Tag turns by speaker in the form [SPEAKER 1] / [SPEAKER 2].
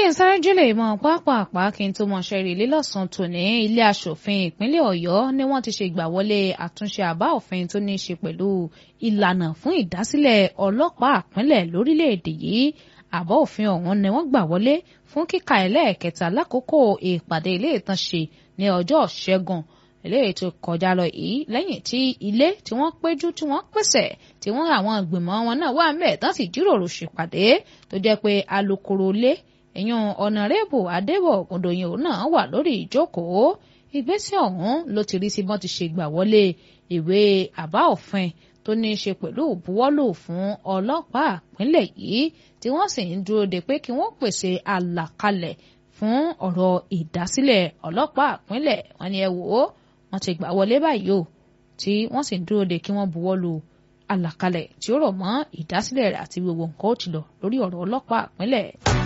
[SPEAKER 1] n sáré jùlẹ̀ ìmọ̀ pápápá kí n tó mọ̀ ṣẹ́rí lílọ́sàn tòní ilé aṣòfin ìpínlẹ̀ ọ̀yọ́ ni wọ́n ti ṣe ìgbàwọlé àtúnṣe àbá òfin tó ní í ṣe pẹ̀lú ìlànà fún ìdásílẹ̀ ọlọ́pàá ìpínlẹ̀ lórílẹ̀‐èdè yìí àbá òfin ọ̀hún ni wọ́n gbà wọlé fún kíkà ẹlẹ́ẹ̀kẹta lákòókò ìpàdé ilé ìtànṣe ní ọjọ́ ṣẹ́gun eléyìí tó kọjá lọ yìí lẹ́yìn tí ilé tí wọ́n péjú tí wọ́n pèsè tí wọ́n àwọn ìgbìmọ̀ wọn náà wà mẹ́ẹ̀ tán sì jíròrò ṣèpàdé tó jẹ́ pé alukoro lé ẹ̀yàn ọ̀nàrẹ́bù adébọ̀ ògùndòyìn òun náà wà lórí ìjókòó ìgbésẹ̀ ọ̀hún ló ti rí sí bọ́n ti ṣe gbà wọlé ìwé àbá òfin tó ní í ṣe pẹ̀lú ìbuwọ́lù fún ọlọ́pàá ìpínlẹ̀ yìí tí wọ́n sì ń dúró de pé kí wọ́n pèsè àlàkalẹ̀ fún ọ̀rọ̀ ìdásílẹ̀ ọlọ́pàá ìpínlẹ̀ wọn ni ẹ wò ó wọ́n ti gbà wọlé báyìí o tí wọ́n sì ń dúró de kí wọ́n buwọ́lù àlàkalẹ̀ tí ó rọ̀ mọ́ ìdásílẹ̀ rẹ̀ àti gbogbo nǹkan ó ti lọ lórí ọ̀rọ̀ ọlọ́pàá ìpínlẹ̀.